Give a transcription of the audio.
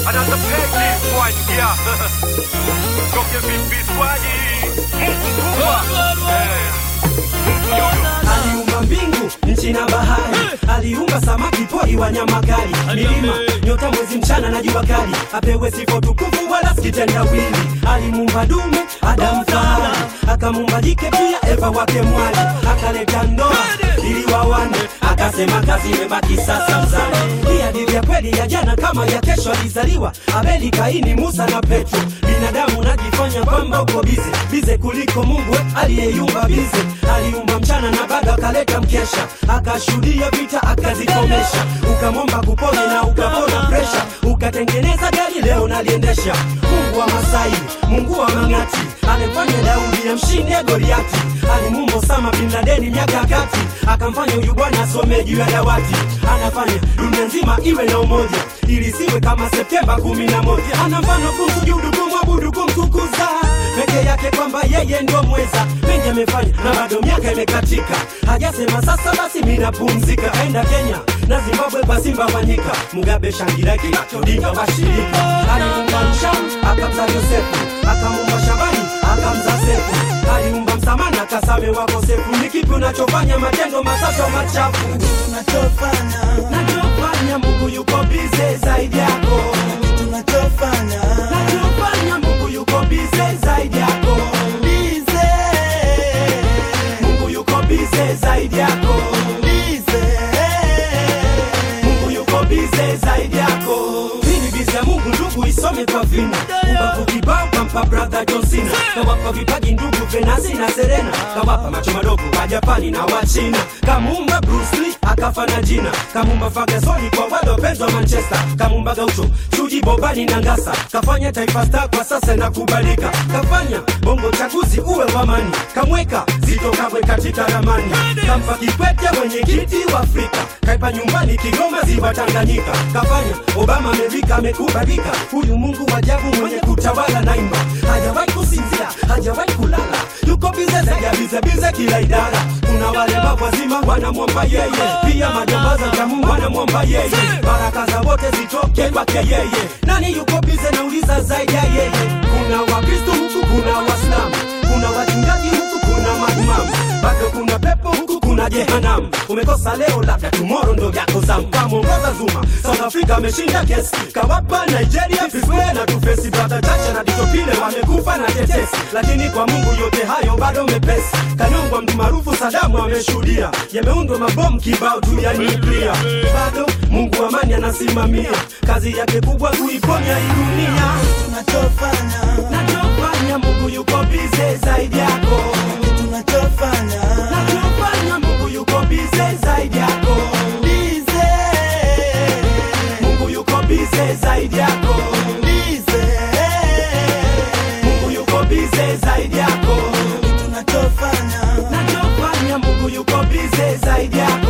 Another peg this one, yeah. Toke vipi swali? Mungu kubwa. Eh. aliumba mbingu nchi na bahari aliumba samaki pori wanyama kali milima nyota mwezi mchana na jua kali apewe sifa tukufu wala sikitendawili alimuumba dume adamu fahari akamuumba jike pia eva wake mwali akaleta ndoa ili wawane akasema kazi imebaki sasa mzani hii hadithi ya kweli ya jana kama ya kesho alizaliwa abeli kaini musa na petro binadamu najifanya kwamba uko bize bize kuliko mungu we, aliyeyumba bize aliumba mchana na bado akaleta mkesha akashuhudia vita akazikomesha ukamwomba kupone na ukapona presha ukatengeneza gari leo naliendesha mungu wa masai mungu wa mang'ati alimfanya daudi amshinde goliati alimuumba Osama bin Ladeni miaka ya kati akamfanya huyu bwana asome juu ya dawati anafanya dunia nzima iwe na umoja ili siwe kama Septemba kumi na moja ana mfano kumsujudu kumwabudu kumtukuza peke yake kwamba yeye ndio mweza mengi amefanya na bado miaka imekatika hajasema sasa basi minapumzika aenda Kenya na Zimbabwe kwa Simba Wanyika Mugabe Shangira kinachodinga washirika aliumba Mshamu akamza Yosefu akamuumba Shabani akamza Sefu aliumba Msamana kasame wakosefu ni kipi unachofanya matendo masaso machafu tunachofanya nachofanya Mungu yuko bize zaidi yako tunachofanya nachofanya Mungu yuko bize zaidi yako bize Mungu yuko bize zaidi yako bize Mungu yuko bize zaidi yako. Hii ni bize ya Mungu ndugu, isome kwa vina. Ubavu kibao kampa brother John Cena, kawapa vipaji ndugu Venasi na Serena, kawapa macho madogo wa Japani na wa China, kamuumba Bruce Lee akafa na jina, kamuumba Ferguson kwa wale wapenzi wa Manchester, kamuumba Gaucho Chuji Bobani na Ngasa, kafanya Taifa Star kwa sasa inakubalika, kafanya bongo chaguzi uwe wa amani, kamweka Zito Kabwe katika ramani, kampa Kikwete mwenyekiti wa Afrika, kaipa nyumbani Kigoma ziwa Tanganyika, kafanya Obama Amerika amekubalika, huyu Mungu wa ajabu mwenye kutawala naimba, hajawahi kusinzia, hajawahi kulala, yuko bize zaidi ya bize bize kila idara. Kuna wale wazima wanamwomba yeye, pia majambaza jamu wanamwomba yeye, baraka za wote zitoke kwake yeye. Nani yuko bize nauliza zaidi ya yeye? Kuna Wakristo huku, kuna Waislamu, kuna wachungaji huku, kuna maimamu, bado kuna pepo huku, kuna jehanamu. Umekosa leo, labda tomorrow ndo yako zamu. Kamwongoza Zuma, South Africa ameshinda kesi, kawapa Nigeria Fiswe na tufesi, brother Chacha na Ditopile wamekufa na tetesi, lakini kwa Mungu yote hayo bado mepesi. Kanyongwa mtu maarufu Sadamu ameshuhudia, yameundwa mabomu kibao tu ya nyuklia, bado Mungu amani anasimamia kazi yake kubwa kuiponya hii dunia. tunachofanya Nachofanya Mungu yuko bize zaidi yako, tunachofanya nachofanya Mungu yuko bize zaidi yako, bize Mungu yuko bize zaidi yako, bize Mungu yuko bize zaidi yako, tunachofanya nachofanya Mungu yuko bize zaidi yako.